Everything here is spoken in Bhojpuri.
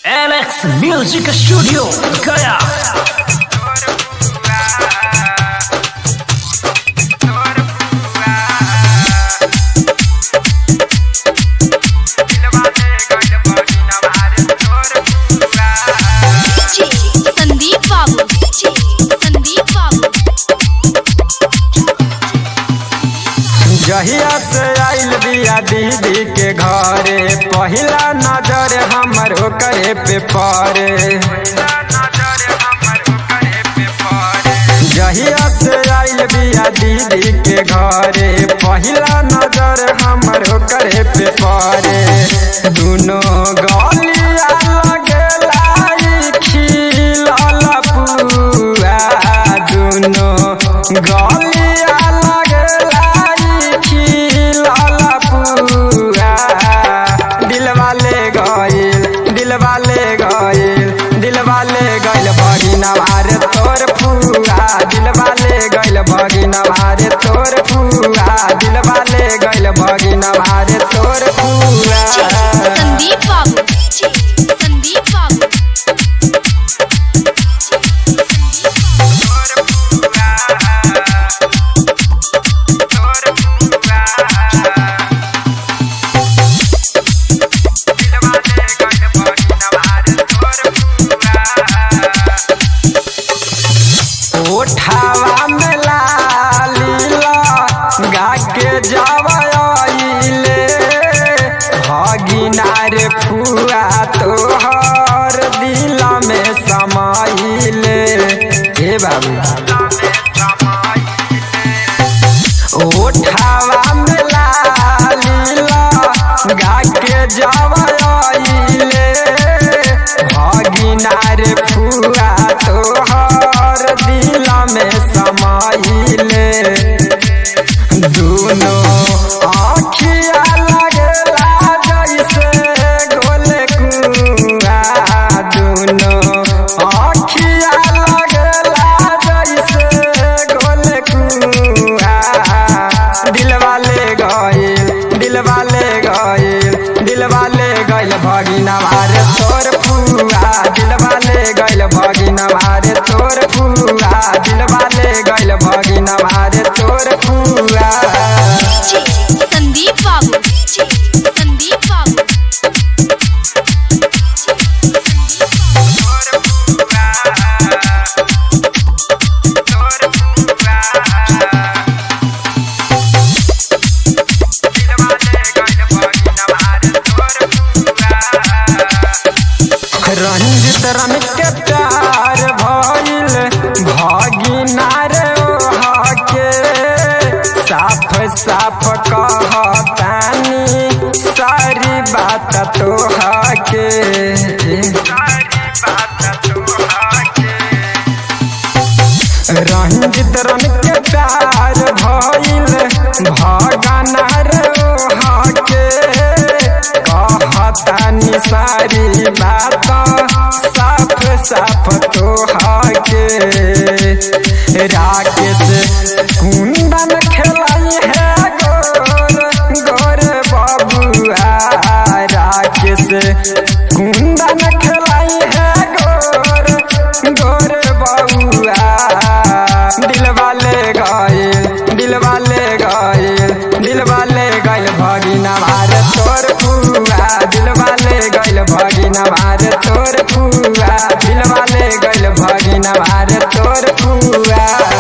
Alex Music Studio Gaya Sandeep बाबू संदीप बाबू जहिया से आइल बिया दीदी के घरे पहिला नजर हमर ओकरे पे पड़े जहिया से आइल बिया दीदी के घरे पहिला नजर हमर ओकरे पे पड़े दुनो गलिया लगेला ई खिलल पुआ दुनो गलिया लगेला ई खिलल पुआ दिलवा ले गइल दिलवा ले गइल दिलवा ले गइल भगिना भारे तोर फुआ दिलवा ले गइल भगिना भारे तोर फुआ दिलवा ले गइल भगिना भारे तोर फुआ संदीप बाबू संदीप बाबू ओठावा में लालीला गा के जावले भगिनार फुआ तोहर दिल में समाइले हे बाबू ओठावा में लालीला गा के जावले भगिनार फुआ तोहर दिल में समाइले दुनो आखिया लगेला जैसे गोले कुआ दुनो आखिया लगेला जैसे गोले कुआ दिलवा ले गइल दिलवा ले गइल दिलवा ले गइल भगिना मारे तोर फुआ दिलवा ले गइल भगिना मारे तोर फुआ दिलवा ले गइल भगिना मारे तोर फुआ संदीप बाबू संदीप बाबू रंजित रम के प्यार भइल भगिना रे ओहा के साफ साफ कहतानी सारी बात तोहा के रंजित रम के प्यार भइल भगना रे ओहा के कहतानी सारी बात साफ साफ तोहा के राकेश कुंदन खेलाई है गोर गोर बबुआ राकेश कुंदन खेलाई है गोर गोर बबुआ दिलवा ले गइल दिलवा ले गइल दिलवा ले गइल भगिना मारे तोर फुआ दिलवा ले गइल भगिना मारे तोर फुआ दिलवा ले गइल भगिना मारे तोर फुआ